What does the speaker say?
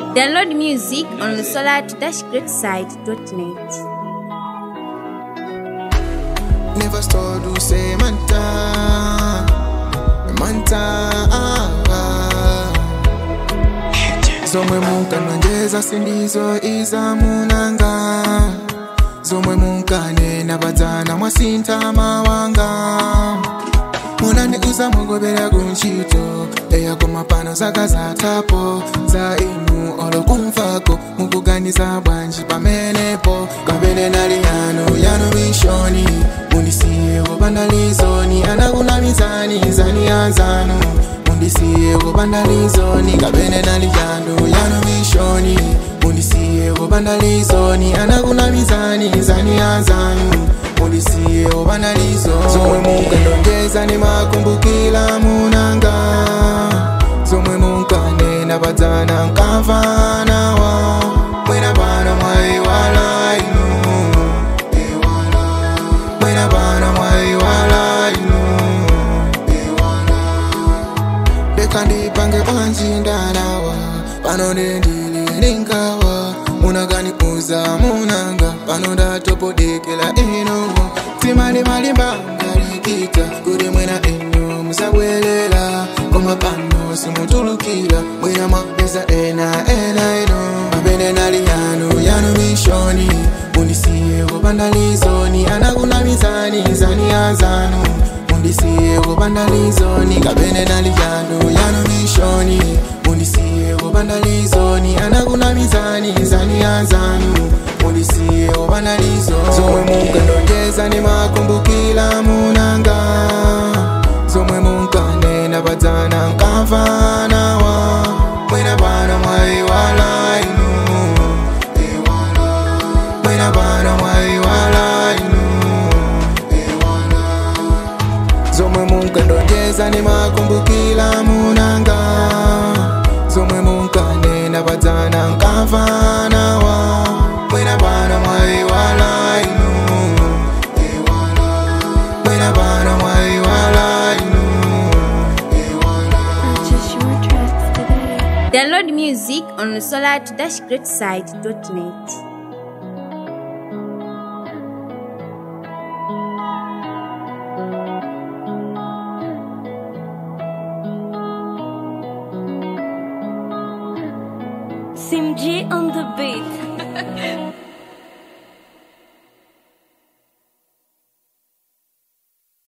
Download music on the solar-greatside.net. Never stop to say manta, manta. Zomwe munkanonjeza sindizo iza munanga zomwe munkanena padzana mwasintha mawanga munandiuza mugobera kuntchito eya koma pano zaka zathapo za inu olokumfako mukuganiza bwanji pamenepo kapene nali yanu yanu mishoni mundisiye kopanda lizoni anakunamizani zani anzanu mundisiye kopanda lizoni kapene nali yanu yanu mishoni mundisiye kopanda lizoni anakunamizani zani anzanu mundisiye kopanda lizoni zomwe munkandonjeza ni makumbukila munanga zomwe munkanena padzana nkamvanawa mwina pano mwaiwala inu mwina pano mwaiwala inu ndekandipange bwanji ndalawa pano ndendili ndinkawa munakaniuza munanga pano ndatopodekela inu timalimalimbangalikita kuti mwina inu musabwelela koma pano simutulukira mwina mwapeza ena ena ino mapene nali yanu yanu mishoni mundisiye kopanda lizoni anakunamizani zani anzanu mundisiye kopanda lizoni kapene nali yanu yanu mishoni mundisiye kopanda lizoni anakunamizani zani anzanu mundisiye kopanda lizoni zomwe munkandonjeza ni makumbukila munanga zomwe munkanena padzana nkamvanawa mwina pano mwaiwala inu mwina pano mwaiwala inu zomwe munkandonjeza ni makumbukila munanga zomwe munkanena padzana nkamvanawa mwina pano mwaiwala inu mwina pano mwaiwala inu Purchase your tracks today. Download music on the solar-greatside.net. Sim G on the beat.